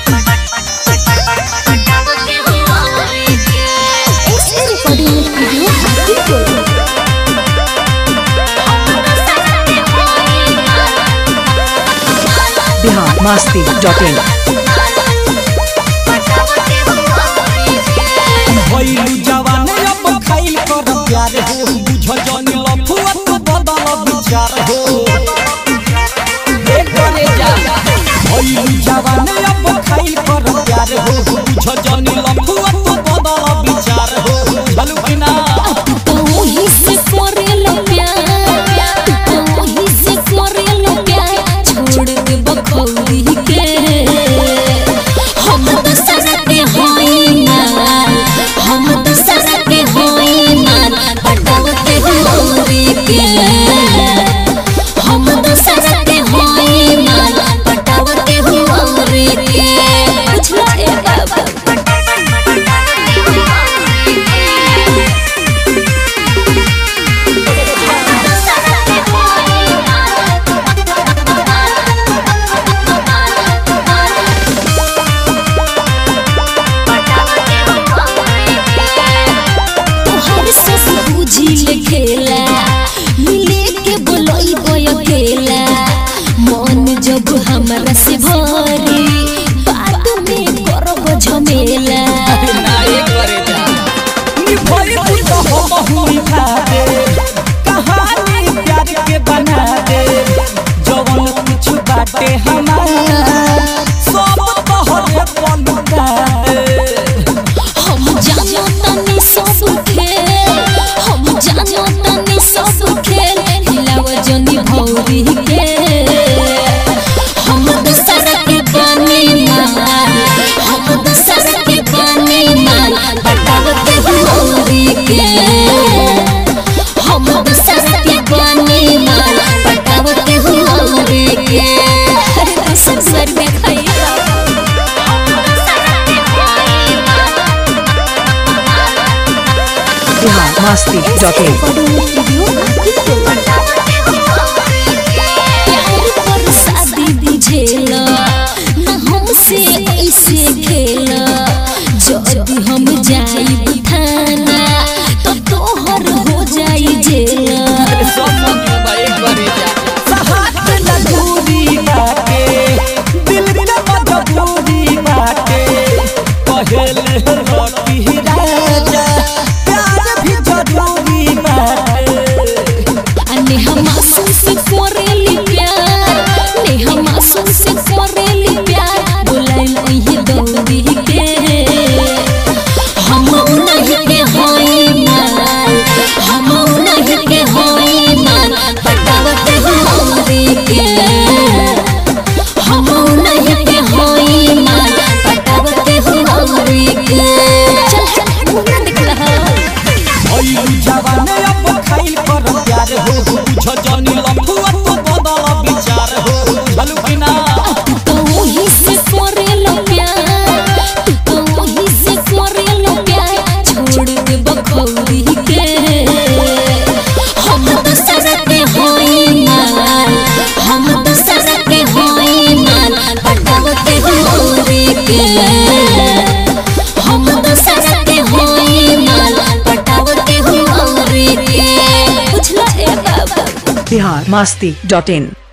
XA Recording Studio, Happy Bihar Masti dot in भइलु जवान अब खाइल कर प्यार हो बुझ जनी लफुआ तो बदल विचार हो ए करे जा भइलु जवान अब खाइल कर प्यार हो बुझ जनी लफुआ तो बदल विचार हो चलू कि ना वही से करेलो प्यार तू वही से करेलो प्यार छोड़ दे बखौरी के हम तो सरते होई ना हम तो सरते होई ना पटावते होरी के हम तो सरते होई ना पटावते होरी के बुझला ए बाबा तोहर से बूझी ले खेला मिले के बोलई बोय खेला मन जब हमरा से भरी बात में करब झमेला ना ए करे जा नी भइल तो हम हुई खा दे कहानी प्यार के बना दे जवन कुछ बाटे हमार सब तोहरे पलटा हम जानो तनी सब खेल हम जानो तनी सब खेल हिलाव जनी भौरी के हम दसर के बने मार हम दसर के बने मार पटावते भौरी के हम दसर के बने मार पटावते भौरी के अरे दसर सर में खाइला बिहार मस्ती डॉट इन प्यार पर शादी बुझेला न हमसे ऐसे खेला जब हम जाई थाना तो तोहर हो जाई जेला सहात न दूरी बाटे दिल के मजबूरी बाटे पहले रोटी राजा प्यार भी जरूरी बाटे अने हम आंसू से करेली प्यार ने हम आंसू से करेली प्यार बुलाइल ओही दौड़ी के हम नहीं के होई मार हम नहीं के होई मार पटावते होरी के हम नहीं के होई मार पटावते होरी के चल चल मुंह ना दिख रहा भइलु जवान अब खाइल कर प्यार हो बुझ जनी लफुआ तो बदल विचार हो चलू कि ना तो वही से करेलो प्यार तो वही से करेलो प्यार छोड़ दे बखौरी के हम तो सरते होई मार हम तो सरते होई मार पटावते होरी के हम तो सरते होई मार पटावते होरी के बुझला ए बाबा बिहार मस्ती डॉट इन